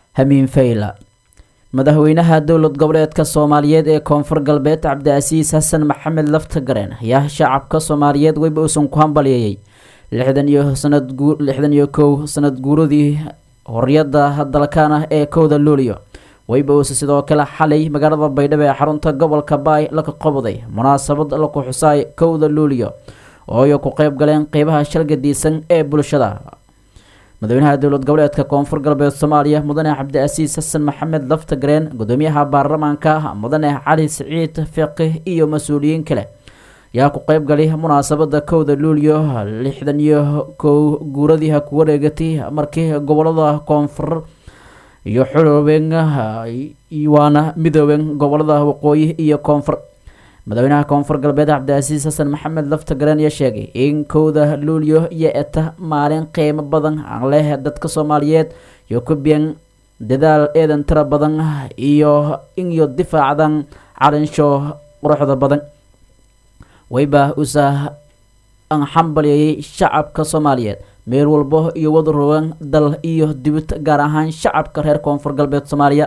hamiin fayla madaxweynaha dowlad goboleedka soomaaliyeed ee koonfur galbeed cabdicasiis xasan maxamed laftagareen ayaa shacabka soomaaliyeed weyba uusan ku hambalyeeyey lixdan iyo sanad lixdan iyo kow sanad guuradii horyada dalkan ah ee kowda luuliyo weyba uuse sidoo kale xalay magaalada baydhabo ee xarunta gobolka baay laka qabday munaasabad laku xusaay kowda luuliyo oo ay ku qeyb galeen qeybaha shalgadiisan ee bulshada madaxweynaha dowlad goboleedka koonfur galbeed soomaaliya mudane cabdicasiis xasan maxamed laftagareen gudoomiyaha baarlamaanka mudane cali siciid fiqih iyo mas-uuliyiin kale yaa ku qeyb galay munaasabada kowda luuliyo lixdan iyo kow guuradii ha ku wareegatay markii gobolada koonfur iyo xulooben waana midooben gobolada waqooyi iyo koonfur madaxweynaha koonfur galbeed cabdicasiis xasan maxamed laftagareen ayaa sheegay in kowda luuliyo iyo eta maalin qiimo badan aan leh dadka soomaaliyeed iyo ku biyan dadaal eedan tira badan iyo inyo difaacdan calinsho quruxda badan wayba usa an xambalyeeyay shacabka soomaaliyeed meel walbo iyo wadarogan dal iyo dibid gaar ahaan shacabka reer koonfur galbeed soomaaliya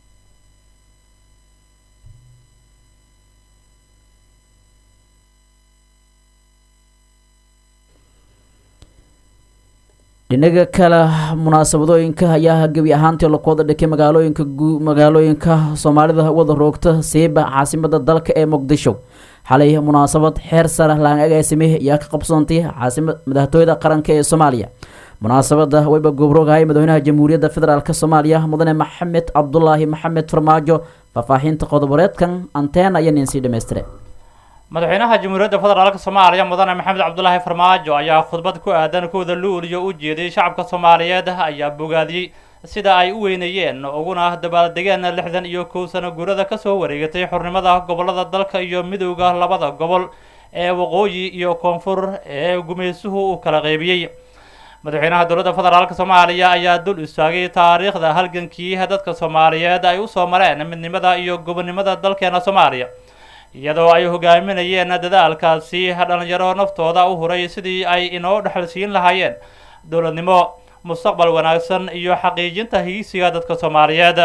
dhinaga kale munaasabadooyinka ayaa gebi ahaantii laku wada dhikay magaalooyinka magaalooyinka soomaalida wada roogta siiba caasimada dalka ee muqdisho xalay munaasabad xeer sare laan agaasimay ayaa ka qabsoontay caasimad madaxtooyada qaranka ee soomaaliya munaasabada wayba goobroogahaya madaxweynaha jamhuuriyadda federaalk soomaaliya mudane maxamed cabdulaahi maxamed farmaajo faahfaahinta qodoboreedkan anteen ayaa ninsii dhamaystire madaxweynaha jamhuuriyadda federaalk soomaaliya mudane maxamed cabdulaahi farmaajo ayaa khudbad ku aadan kowda luuliyo u jeeday shacabka soomaaliyeed ayaa bogaadiyey sida ay u weynayeen uguna dabaaldegeen lixdan iyo kow sano guurada kasoo wareegatay xornimada gobolada dalka iyo midowda labada gobol ee waqooyi iyo koonfur ee gumaysuhu uu kala qeybiyey madaxweynaha dowladda federaalk soomaaliya ayaa dul istaagay taariikhda halgankii dadka soomaaliyeed ay usoo mareen midnimada iyo gobonnimada dalkeena soomaaliya iyadoo ay hogaaminayeen dadaalkaasi dhalinyaro naftooda u huray sidii ay inoo dhexalsiin lahaayeen dowladnimo mustaqbal wanaagsan iyo xaqiijinta hiisiga dadka soomaaliyeed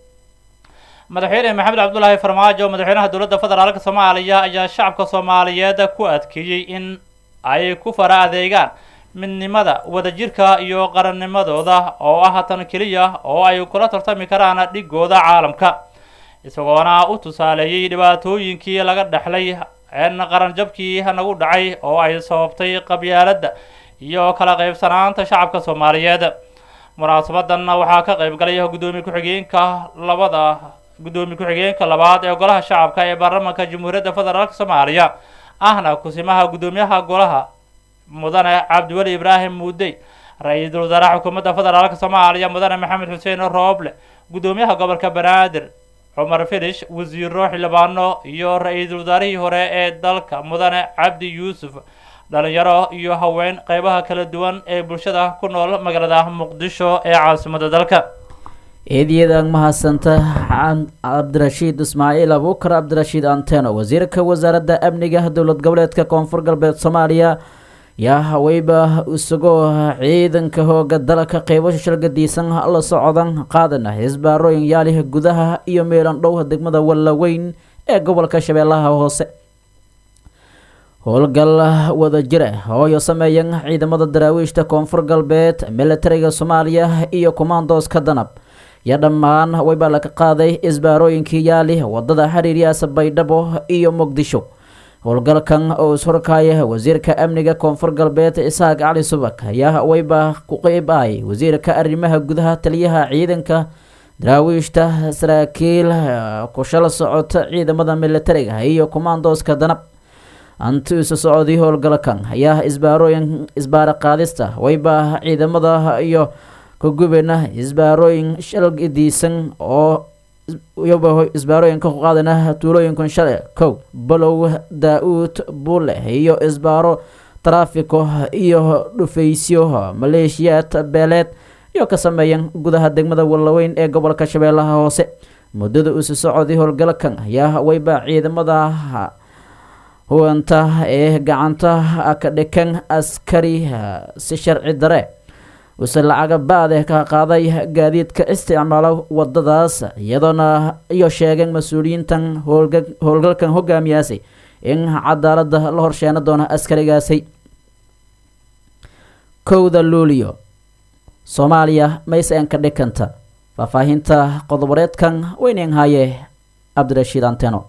madaxweyne maxamed cabdulaahi farmaajo madaxweynaha dowladda federaalk soomaaliya ayaa shacabka soomaaliyeed ku adkeeyey in ay ku fara adeegaan midnimada wadajirka iyo qarannimadooda oo ah tan keliya oo ay kula tartami karaan dhigooda caalamka isagoona u tusaaleeyey dhibaatooyinkii laga dhexlay een qaranjabkii nagu dhacay oo ay sababtay qabyaaladda iyo kala qaybsanaanta shacabka soomaaliyeed munaasabadan waxaa ka qayb galay guddoomiye ku-xigeenka labada guddoomiye ku-xigeenka labaad ee golaha shacabka ee baarlamaanka jamhuuriyadda federaalk soomaaliya ahna kusimaha guddoomiyaha golaha mudane cabdiweli ibraahim muudey ra-iisul wasaaraha xukuumadda federaalk soomaaliya mudane maxamed xuseen rooble guddoomiyaha gobolka banaadir cumar filish wasiiro xildhibaano iyo ra-iisul wasaarihii hore ee dalka mudane cabdi yuusuf dhalinyaro iyo haween qeybaha kala duwan ee bulshada ku nool magaalada muqdisho ee caasimada dalka eedyadaan mahadsanta cabdirashiid ismaaciil abuukar cabdirashiid anteno wasiirka wasaaradda amniga dowlad goboleedka koonfur galbeed soomaaliya yaa haweyba isagoo ciidanka hooga dalka qeybasha shalgadiisan la socdan qaadana hisbaarooyin yaalih gudaha iyo meelan dhow degmada wallaweyn ee gobolka shabeellaha hoose howlgal wada jira hooyo sameeyan ciidamada daraawiishta koonfur galbeed militariga soomaaliya iyo commandoska danab iyo dhammaan wayba laga qaaday isbaarooyinkii yaali wadada xiriiryaasa baydhabo iyo muqdisho howlgalkan oo ishorkaaya wasiirka amniga koonfur galbeed isaaq cali subak ayaa wayba ku qeyb ahay wasiirka arrimaha gudaha taliyaha ciidanka daraawiishta saraakiil kushala socota ciidamada militariga iyo commandoska danab anti isu socodii howlgalkan ayaa isbaarooyin isbaara qaadista wayba ciidamada iyo kagubena isbaarooyin shalgidiisan oo iyaba isbaarooyinka ku qaadana tuulooyinkan shale kow balow daa-uud buule iyo isbaaro taraafiko iyo dhufaysyo maleeshiyaad beeleed iyo ka sameeyan gudaha degmada wallaweyn ee gobolka shabeellaha hoose muddada isu socodii howlgalkan ayaa wayba ciidamada huwanta ee gacanta ka dhikan askari si sharci dare use lacaga ba-de ka qaaday gaadiidka isticmaalo wadadaas iyadoona iyo sheegeen mas-uuliyiintan howlgalkan hogaamiyaasay in cadaalada la horsheena doono askarigaasi kowda luulio soomaaliya maysen ka dhikanta faahfaahinta qodoboreedkan weynen haye cabdirashiid anteno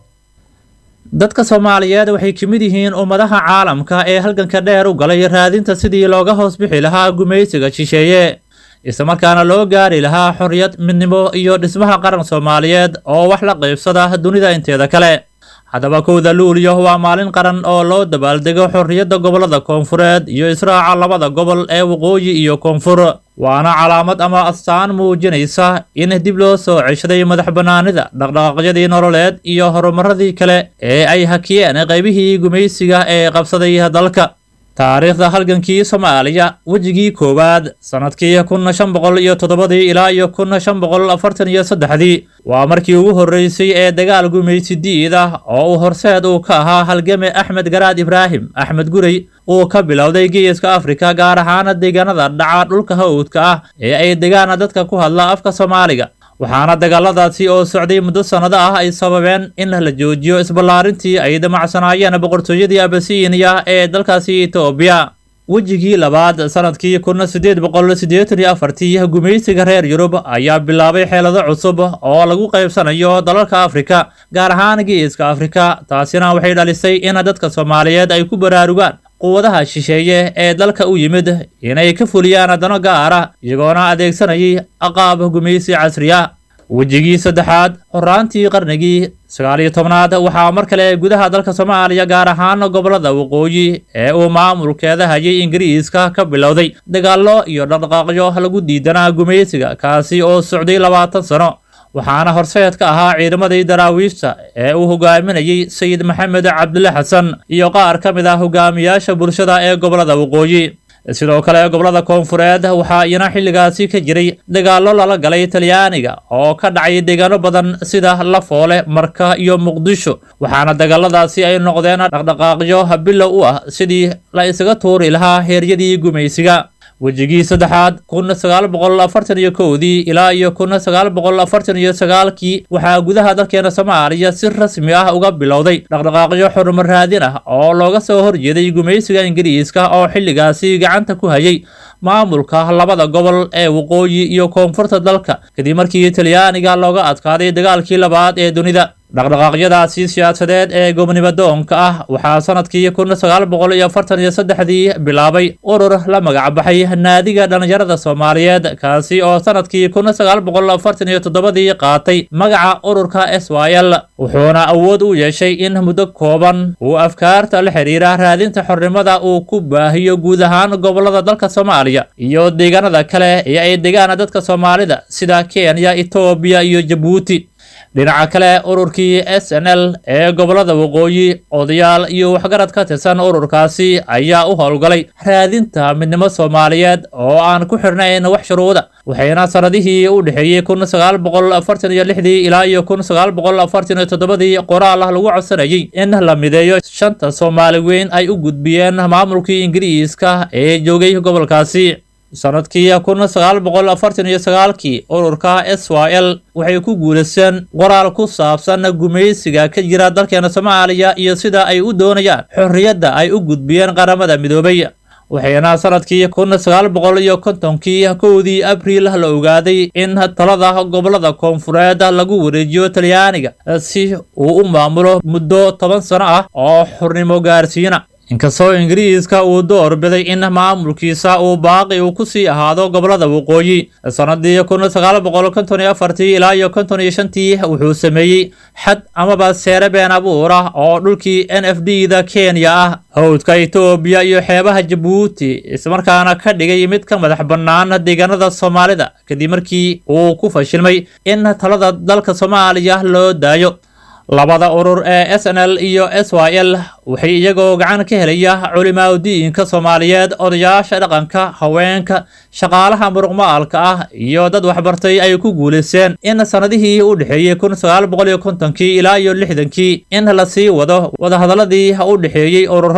dadka soomaaliyeed waxay ka mid yihiin ummadaha caalamka ee halganka dheer u galay raadinta sidii looga hoos bixi lahaa gumaysiga shisheeye islamarkaana loo gaari lahaa xorriyad midnimo iyo dhismaha qaran soomaaliyeed oo wax la qaybsada dunida inteeda kale haddaba kowda luuliyo waa maalin qaran oo loo dabaaldego xorriyadda gobollada koonfureed iyo israaca labada gobol ee waqooyi iyo koonfur waana calaamad ama astaan muujinaysa in dib loo soo ceshaday madax bannaanida dhaqdhaqaaqyadii nololeed iyo horumaradii kale ee ay hakiyeen qaybihii gumaysiga ee qabsaday dalka taariikhda halgankii soomaaliya wejigii koowaad sannadkii kun shan boqol iyo toddobadii ilaa iyo kun shan boqol afartan iyo saddexdii waa markii ugu horreysay ee dagaal gumaysi diid ah oo uu horseed uu ka ahaa halgame axmed garaad ibraahim axmed gurey uu ka bilowday geeska afrika gaar ahaana deegaanada dhaca dhulka hawdka ah ee ay degaana dadka ku hadla afka soomaaliga waxaana dagaaladaasi oo socday muddo sannado ah ay sababeen in la joojiyo isballaarintii ay damacsanaayeen boqortooyadii abasiiniya ee dalkaasi etoobiya wejigii labaad sannadkii kun siddeed boqol siddeetan iyo afartii gumaysiga reer yurub ayaa bilaabay xeelado cusub oo lagu qaybsanayo dalalka afrika gaar ahaan geeska afrika taasina waxay dhalisay in dadka soomaaliyeed ay ku baraarugaan quwadaha shisheeye ee dalka u yimid inay ka fuliyaan dano gaara iyagoona adeegsanayay aqaab gumaysi casri ah wejigii saddexaad horaantii qarnigii sagaaliyo tobnaad waxaa mar kale gudaha dalka soomaaliya gaar ahaan gobollada waqooyi ee uu maamulkeeda hayay ingiriiska ka bilowday dagaallo iyo dhaqdhaqaaqyo lagu diidanaa gumaysiga kaasi oo socday labaatan sano waxaana horseed ka ahaa ciidamadii daraawiishta ee uu hogaaminayay sayid maxamed cabdulle xasan iyo qaar ka mid ah hogaamiyaasha bulshada ee gobollada waqooyi sidoo kale gobollada koonfureed waxaa iyana xilligaasi ka jiray dagaallo lala galay talyaaniga oo ka dhacay deegaano badan sida lafoole marka iyo muqdisho waxaana dagaaladaasi ay noqdeen dhaqdhaqaaqyo bilow u ah sidii la isaga tuuri lahaa heeryadii gumaysiga wejigii saddexaad kun sagaal boqol afartan iyo kowdii ilaa iyo kun sagaal boqol afartan iyo sagaalkii waxaa gudaha dalkeena soomaaliya si rasmi ah uga bilowday dhaqdhaqaaqyo xurumar raadin ah oo looga soo horjeeday gumaysiga ingiriiska oo xilligaasi gacanta ku hayay maamulka labada gobol ee waqooyi iyo koonfurta dalka kadib markii talyaaniga looga adkaaday dagaalkii labaad ee dunida dhaqdhaqaaqyadaasi siyaasadeed ee gobnimadoonka ah waxaa sanadkii kun sagaal boqol iyo afartan iyo saddexdii bilaabay urur la magacbaxay naadiga dhallinyarada soomaaliyeed kaasi oo sanadkii kun sagaal boqol afartan iyo toddobadii qaatay magaca ururka s y l wuxuuna awood u yeeshay in muddo kooban uu afkaarta la xidhiira raadinta xornimada uu ku baahiyo guud ahaan gobollada dalka soomaaliya iyo deegaanada kale ee ay degaan dadka soomaalida sida kenya etoobiya iyo jabuuti dhinaca kale ururkii s n l ee gobollada waqooyi odayaal iyo waxgarad ka tirsan ururkaasi ayaa u howlgalay raadinta midnimo soomaaliyeed oo aan ku xirnayn wax shuruuda waxayna sanadihii u dhexeeyey kun sagaal boqol afartan iyo lixdii ilaa iyo kun sagaal boqol afartan iyo toddobadii qoraal ah lagu codsanayay in la mideeyo shanta soomaali weyn ay u gudbiyeen maamulkii ingiriiska ee joogay gobolkaasi sanadkii kun sagaal boqol afartan iyo sagaalkii ururka s y l waxay ku guulaysteen qoraal ku saabsan gumaysiga ka jira dalkeena soomaaliya iyo sida ay u doonayaan xorriyadda ay u gudbiyeen qaramada midoobay waxayna sanadkii kun sagaal boqol iyo kontonkii kowdii abriil la ogaaday in talada gobollada koonfureed lagu wareejiyo talyaaniga si uu u maamulo muddo toban sano ah oo xornimo gaarsiina inkastoo ingiriiska uu door biday in maamulkiisa uu baaqi uu ku sii ahaado gobollada waqooyi sanadii kun sagaal boqol konton iyo afartii ilaa iyo konton iyo shantii wuxuu sameeyey xad amaba seere been abuur ah oo dhulkii n f d da kenya ah howdka etoobiya iyo xeebaha jabuuti ismarkaana ka dhigay mid ka madax bannaan deegaanada soomaalida kadib markii uu ku fashilmay in talada dalka soomaaliya loo daayo labada urur ee s n l iyo s y l waxay iyagoo gacan ka helaya culimaadudiinka soomaaliyeed odayaasha dhaqanka haweenka shaqaalaha muruqmaalka ah iyo dad waxbartay ay ku guulaysteen in sanadihii u dhexeeyey kun sagaal boqol iyo kontonkii ilaa iyo lixdankii in la sii wado wadahadaladii u dhexeeyey ururada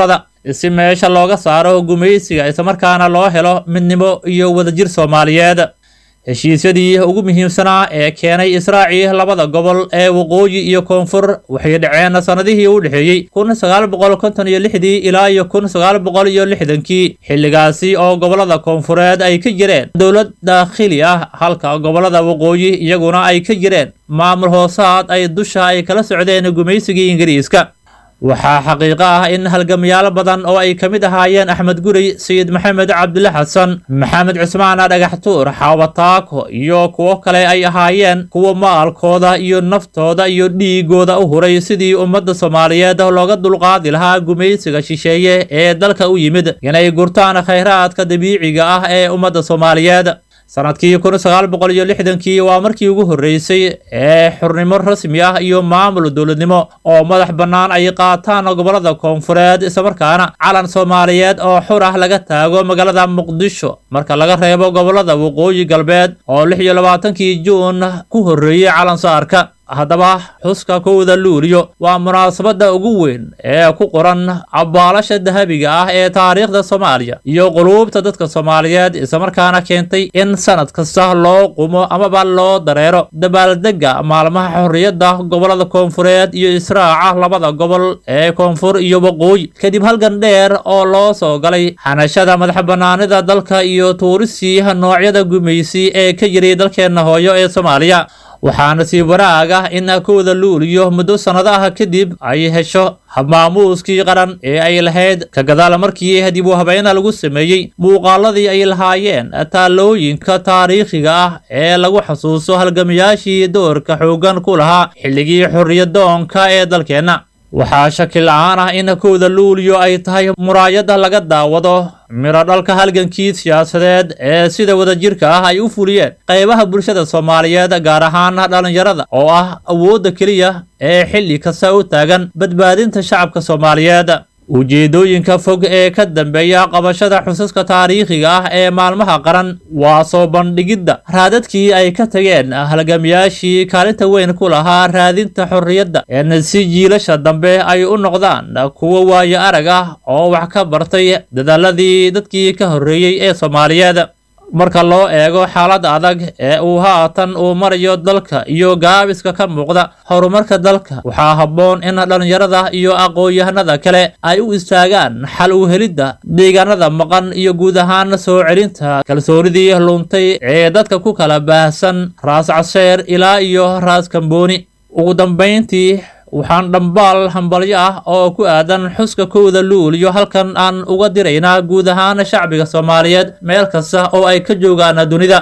si meesha looga saaro gumaysiga islamarkaana loo helo midnimo iyo wadajir soomaaliyeed heshiisyadii ugu muhiimsanaa ee keenay israaci labada gobol ee waqooyi iyo koonfur waxay dhaceen sannadihii u dhexeeyey kun sagaal boqol konton iyo lixdii ilaa iyo kun sagaal boqol iyo lixdankii xilligaasi oo gobolada koonfureed ay ka jireen dowlad daakhili ah halka gobolada waqooyi iyaguna ay ka jireen maamul hoosaad ay dusha ay kala socdeen gumaysigii ingiriiska waxaa xaqiiqo ah in halgamayaal badan oo ay ka mid ahaayeen axmed gurey sayid maxamed cabdile xasan maxamed cusmaan dhagaxtuur xaawataako iyo kuwo kale ay ahaayeen kuwa maalkooda iyo naftooda iyo dhiigooda u huray sidii ummadda soomaaliyeed looga dulqaadi lahaa gumaysiga shisheeye ee dalka u yimid inay gurtaan khayraadka dabiiciga ah ee ummadda soomaaliyeed sanadkii kun sagaal boqol iyo lixdankii waa markii ugu horreysay ee xurnimo rasmi ah iyo maamul dowladnimo oo madax bannaan ay qaataan gobolada koonfureed islamarkaana calan soomaaliyeed oo xur ah laga taago magaalada muqdisho marka laga reebo gobolada waqooyi galbeed oo lix iyo labaatankii juun ku horreeyey calan saarka haddaba xuska kowda luuliyo waa munaasabadda ugu weyn ee ku qoran cabaalasha dahabiga ah ee taariikhda soomaaliya iyo quluubta dadka soomaaliyeed islamarkaana keentay in sanad kasta loo qumo amaba loo dareero dabaaldegga maalmaha xorriyadda gobolada koonfureed iyo israaca labada gobol ee koonfur iyo waqooyi kadib halgan dheer oo loo soo galay xanashada madax bannaanida dalka iyo tuurisii noocyada gumaysi ee ka jiray dalkeenna hooyo ee soomaaliya waxaa nasiib wanaag ah in kowda luuliyo muddo sannadaha kadib ay hesho habmaamuuskii qaran ee ay lahayd ka gadaal markii dib u habeena lagu sameeyey muuqaaladii ay lahaayeen taalooyinka taariikhiga ah ee lagu xasuuso halgamayaashii doorka xooggan ku lahaa xilligii xorriyadoonka ee dalkeenna waxaa shaki la-aan ah in kowda luuliyo ay tahay muraayadda laga daawado miro dhalka halgankii siyaasadeed ee sida wadajirka ah ay u fuliyeen qaybaha bulshada soomaaliyeed gaar ahaan dhallinyarada oo ah awoodda keliya ee xilli kasta u taagan badbaadinta shacabka soomaaliyeed ujeedooyinka fog ee ka dambeeya qabashada xusaska taariikhiga ah ee maalmaha qaran waa soo bandhigidda raadadkii ay ka tageen halgamayaashii kaalinta weyn ku lahaa raadinta xorriyadda in si jiilasha dambe ay u noqdaan kuwo waayo arag ah oo wax ka bartay dadaaladii dadkii ka horreeyey ee soomaaliyeed marka loo eego xaaladda adag ee uu haatan uu marayo dalka iyo gaabiska ka muuqda horumarka dalka waxaa habboon in dhallinyarada iyo aqoon-yahanada kale ay u istaagaan xal u helidda deegaanada maqan iyo guud ahaan soo celinta kalsoonidii luntay ee dadka ku kala baahsan raas casheer ilaa iyo raas kambooni ugu dambayntii waxaan dhambaal hambalyo ah oo ku aadan xuska kowda luuliyo halkan aan uga diraynaa guud ahaan shacbiga soomaaliyeed meel kasta oo ay ka joogaan dunida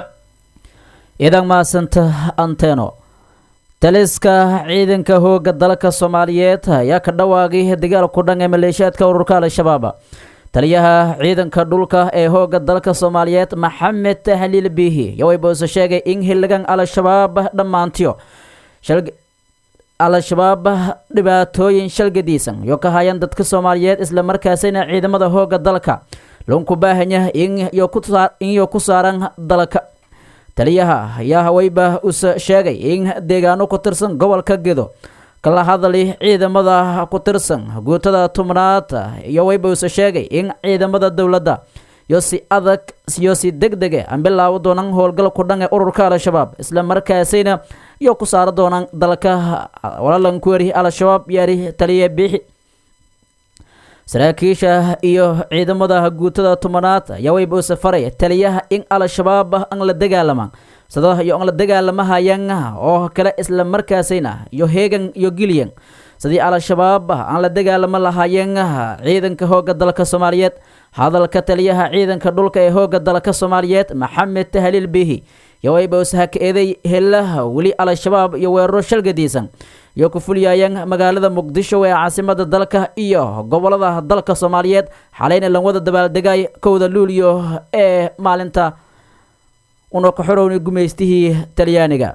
idan maasanta anteno taliska ciidanka hooga dalka soomaaliyeed ayaa ka dhawaagay dagaal ku dhan ee maleeshiyaadka ururka al-shabaab taliyaha ciidanka dhulka ee hooga dalka soomaaliyeed maxamed haliil biihi yoway boose sheegay in xilligan al-shabaab dhammaantiyo al-shabaab dhibaatooyin shalgadiisan iyo ka hayaan dadka soomaaliyeed islamarkaasina ciidamada hooga dalka loonku baahanya inyo ku saaran dalka taliyaha ayaa haweyba use sheegay in deegaano ku tirsan gobolka gedo kala hadali ciidamada ku tirsan guutada tubnaad iyo weyba use sheegay in ciidamada dowladda iyo si adag iyo si deg dege aan bilaawo doonaan howlgal ku dhan ee ururka al-shabaab islamarkaasina iyo ku saara doonaan dalka walaalankuweri al-shabaab yaari taliya biixi saraakiisha iyo ciidamada guutada tobanaad ayaa weyba use faray taliyaha in al-shabaab aan la dagaalamaan sida iyo aan la dagaalamahayaan oo kale islamarkaasina iyo heegan iyo gilyan sidii al-shabaab aan la dagaalamo lahaayeen ciidanka hooga dalka soomaaliyeed hadalka taliyaha ciidanka dhulka ee hooga dalka soomaaliyeed maxamed haliil biihi yowayba use haka-eeday helaha weli al-shabaab iyo weeraro shalgadiisan iyo ku fulyaayeen magaalada muqdisho ee caasimada dalka iyo gobolada dalka soomaaliyeed xalayna lanwada dabaaldegay kowda luuliyo ee maalinta una ka xorowni gumaystihii talyaaniga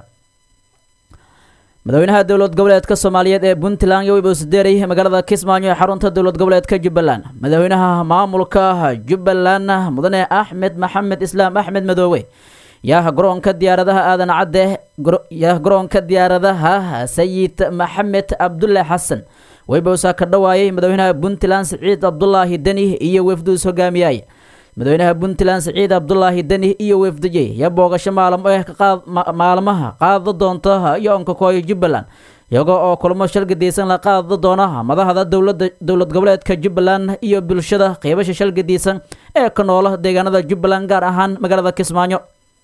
madaxweynaha dowlad goboleedka soomaaliyeed ee puntland yowayba use deeray magaalada kismaayo ee xarunta dowlad goboleedka jubbaland madaxweynaha maamulka jubbaland mudane axmed maxamed islaam axmed madoowe yaa garoonka diyaaradaha aadan cadde yaa garoonka diyaaradaha sayid maxamed cabdulle xasan wayba usaa ka dhawaayay madaxweynaha puntland siciid cabdulaahi deni iyo wefduus hogaamiyay madaxweynaha puntland siciid cabdulaahi deni iyo wefdajey yaa boogasho maalmo eh maalmaha qaada doonta iyo onkakooyo jubbaland iyagoo oo kulmo shalgadiisan la qaada doona madaxda dowlada dowlad goboleedka jubbaland iyo bulshada qeybasha shalgadiisan ee ka noola deegaanada jubbaland gaar ahaan magaalada kismaayo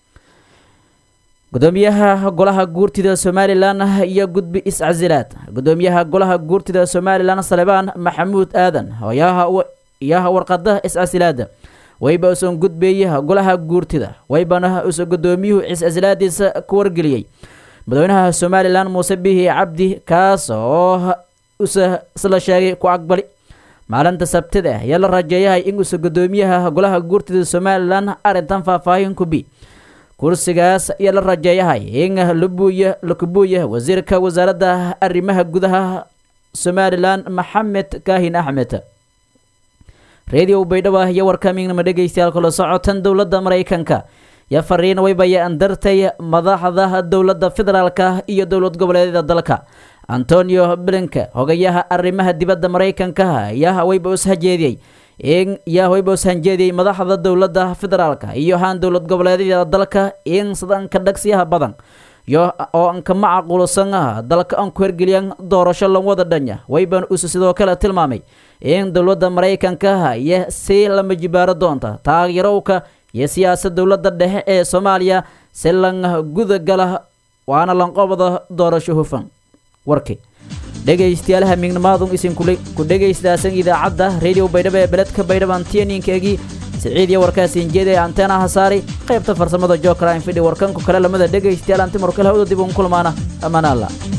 gudoomiyaha golaha guurtida somalilan iyo gudbi iscasilaad gudoomiyaha golaha guurtida somalilan salebaan maxamuud aadan yaha warqada iscasilaada wayba usan gudbeeya golaha guurtida waybana usa gudoomiyuhu iscasilaadiisa ku wargeliyey madaxweynaha somalilan muuse bihi cabdi kaas oo usa isla sheegay ku aqbali maalinta sabtida ayaa la rajeeyahay in usa gudoomiyaha golaha guurtida somalilan arrintan faahfaahin kubi kursigaas ayaa la rajeeyahay in labuuya lakubuuya wasiirka wasaaradda arrimaha gudaha somalilan maxamed kaahin axmed radio baydhabo iyo warkamignama dhegeystayaal kula socotan dowladda maraykanka yaa fariin waybaya andartay madaxda dowladda federaalka iyo dowlad goboleedyada dalka antonio blinke hogayaha arrimaha dibadda maraykanka yaa wayba ushajeediyey in yaa wayba ushanjeediyey madaxda dowladda federaalka iyo haan dowlad goboleedyada dalka in sidanka dhagsiyaha badan yo oo anka macaqulsan ah dalka aan ku hergeliyan doorasho lanwada dhanya wayban usu sidoo kale tilmaamay in dowladda maraykanka iyo si lama jibaaro doonta taageerowka iyo siyaasad dowladda dhexe ee soomaaliya si lan gudagala waana lanqobada doorasho hufan warkii dhegaystayaalaha mignamaadun isinkule ku dhegaystaasan idaacadda radio baydhabo ee beledka baydhabo antiyaniinkeegii siciid iyo warkaasiin jeedaya anteenaha saari qaybta farsamada jokra infidhi warkanku kale lamada dhegaystayaal antimarkale hawda dib uun kulmaana ammaan allah